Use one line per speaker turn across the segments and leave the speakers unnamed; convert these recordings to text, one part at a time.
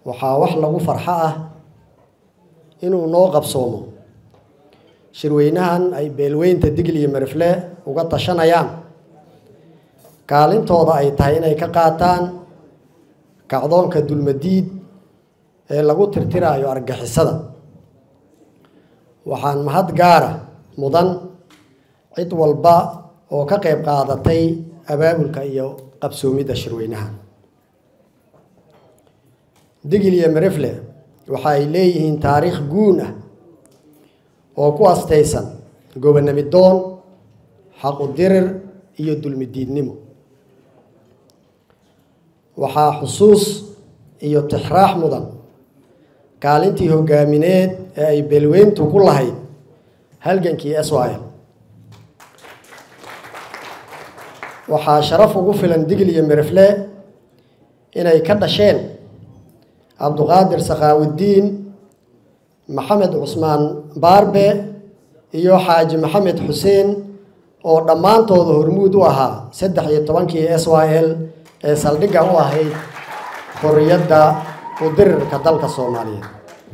waxaa wax lagu farxo ah inuu noo qabsoomo shirweynahan ay beelweynta digl iyo marifle uga tashanayaan kaalintooda ay tahay inay ka qaataan kacdoonka dulmadiid ee lagu tirtiraayo argixisada waxaan mahad gaara mudan cid walba oo ka qayb qaadatay abaabulka iyo qabsoomidda shirweynaha digil iyo marifle waxa ay leeyihiin taariikh guun ah oo ku astaysan gobonamidoon xaqudirir iyo dulmidiidnimo waxaa xusuus iyo tixraax mudan kaalintii hogaamineed ee ay beelweyntu ku lahayd halgankii swl waxaa sharaf ugu filan digil iyo mirifle inay ka dhasheen cabduqaadir sakhaawudiin maxamed cusmaan baarbe iyo xaaji maxamed xuseen oo dhammaantooda hormuud u ahaa saddex iyo tobankii s y l ee saldhigga u ahayd xorriyadda udirirka dalka soomaaliyeed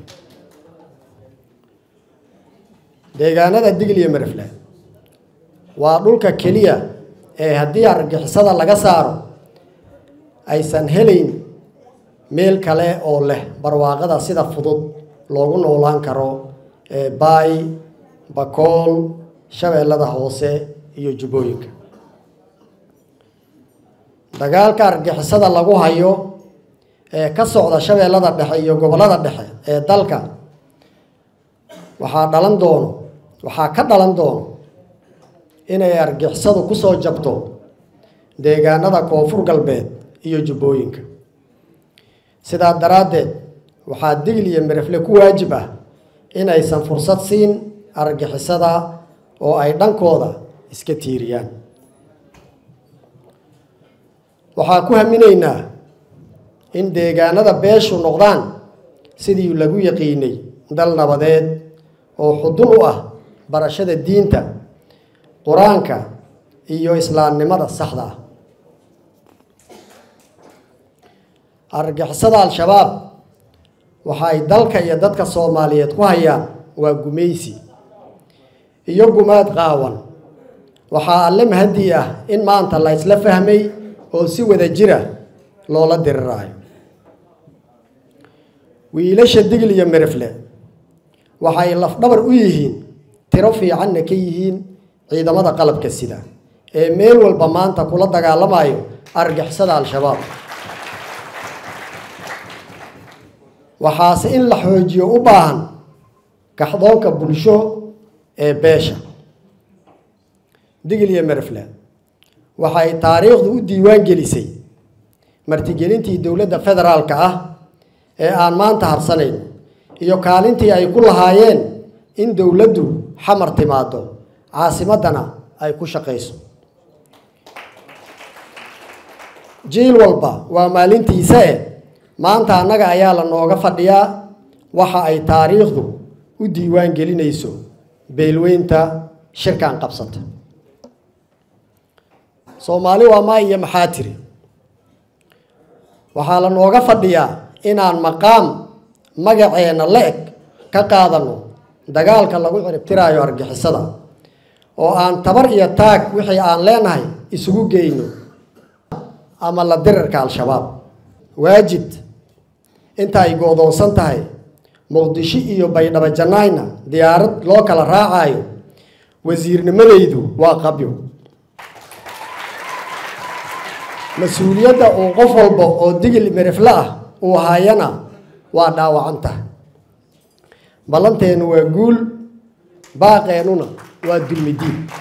deegaanada digil iyo mirifle waa dhulka keliya ee haddii argixisada laga saaro aysan helayn meel kale oo leh barwaaqada sida fudud loogu noolaan karo ee baay bakool shabeellada hoose iyo jubbooyinka dagaalka argixisada lagu hayo ee ka socda shabeellada dhexe iyo gobollada dhexe ee dalka waxaa dhalan doono waxaa ka dhalan doono inay argixisadu ku soo jabto deegaanada koonfur galbeed iyo jubbooyinka sidaa daraaddeed waxaa digil iyo mirifle ku waajib ah inaysan fursad siin argixisada oo ay dhankooda iska tiiriyaan waxaa ku haminaynaa in deegaanada beeshu noqdaan sidii lagu yaqiinay dal nabadeed oo xudun u ah barashada diinta qur-aanka iyo islaamnimada saxda ah argixisada al-shabaab waxa ay dalka iyo dadka soomaaliyeed ku hayaan waa gumaysi iyo gumaad qaawan waxaa alle mahadii ah in maanta la isla fahmay oo si wada jira loola diriraayo wiilasha digil iyo mirifle waxay lafdhabar u yihiin tiro fiicanna ka yihiin ciidamada qalabka sida ee meel walba maanta kula dagaalamayo argixisada al-shabaab waxaase in la xoojiyo u baahan kaxdoonka bulsho ee beesha digil iyo mirifle waxay taariikhdu u diiwaan gelisay martigelintii dowladda federaalka ah ee aan maanta harsanayn iyo kaalintii ay ku lahaayeen in dowladdu xamar timaado caasimaddana ay ku shaqayso jiil walba waa maalintiisa e maanta annaga ayaa la nooga fadhiyaa waxa ay taariikhdu u diiwaan gelinayso beelweynta shirkan qabsata soomaali waa maa iyo maxaa tiri waxaa la nooga fadhiyaa inaan maqaam magaceenna la eg ka qaadano dagaalka lagu ciribtiraayo argixisada oo aan tabar iyo taag wixii aan leenahay isugu geyno ama la dirirka al-shabaab waajid inta ay goodoonsan tahay muqdisho iyo baydhabo janaayna diyaarad loo kala raacayo wasiirnimadaydu waa qabyo mas-uuliyadda uu qof walba oo digil mirifle ah uu hayana waa dhaawacanta ballanteennu waa guul baaqeennuna waa dulmidiin